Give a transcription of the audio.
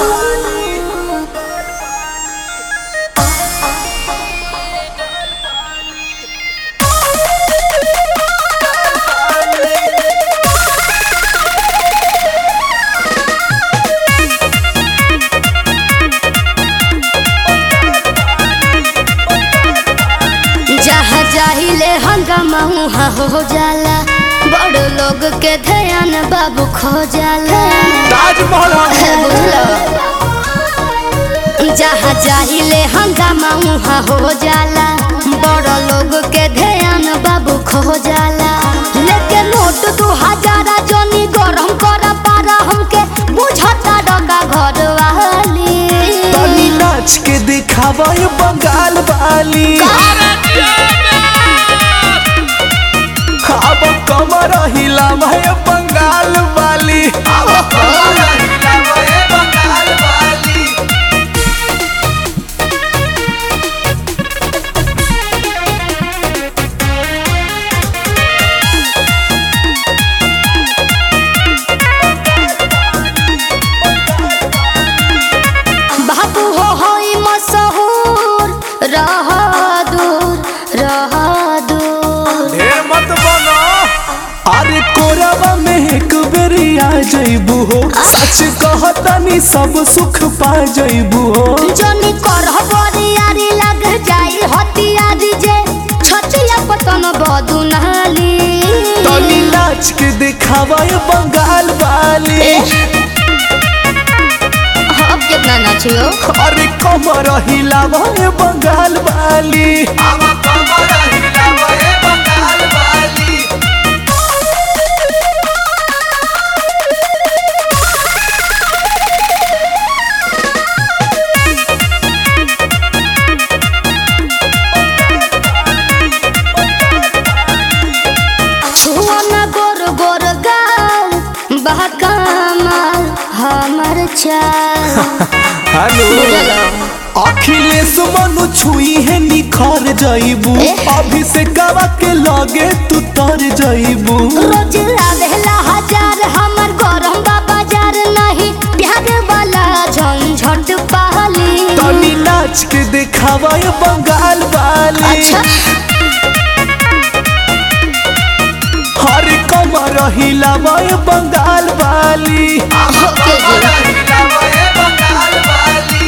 जहाँ जाहिले हंगामा उहाँ हो जाला बड़ लोग के ध्यान बाबू खो जाला ताजमहल है बुझलो जहाँ जाहिले हंगामा उहाँ हो जाला बड़ लोग के ध्यान बाबू खो जाला लेके नोट दू हजारा जनी गरम कर पारा हमके बुझता डगा घर वाली तनी नाच के दिखावा ये बंगाल वाली अब कमर हिलावा ये बंगाल वाली अब कमर हिलावा ये बंगाल वाली बाबू हो होई मशहूर रह दूर रह दूर ढेर मत बनो अरे कोरावा में एक बेरी आ जइबू हो सच कहतनी सब सुख पा जइबू हो जनी करह बरियारी लग जाई हथियारी जे छचिया पतन बदुनाली तनी नाच के दिखावा ये बंगाल वाली अब कितना नाचियो अरे कमर हिलावा ये बंगाल वाली अब कमर हिलावा ये बंगाल वाली छुआ न गोर गोर गाल बहकामल हमर चाल हेलो बुझलो अखिलेश मनु छुई है निखर जइबू एह। अभिषेकवा के लगे तू तर जइबू रोज आवेला हजार हमर गरम बा बाजार नहीं प्यार वाला झंझट पहली तनी नाच के दिखावा ये बंगाल वाली अच्छा हर कमर हिलावा ये बंगाल वाली ओके जी हिलावा ये बंगाल वाली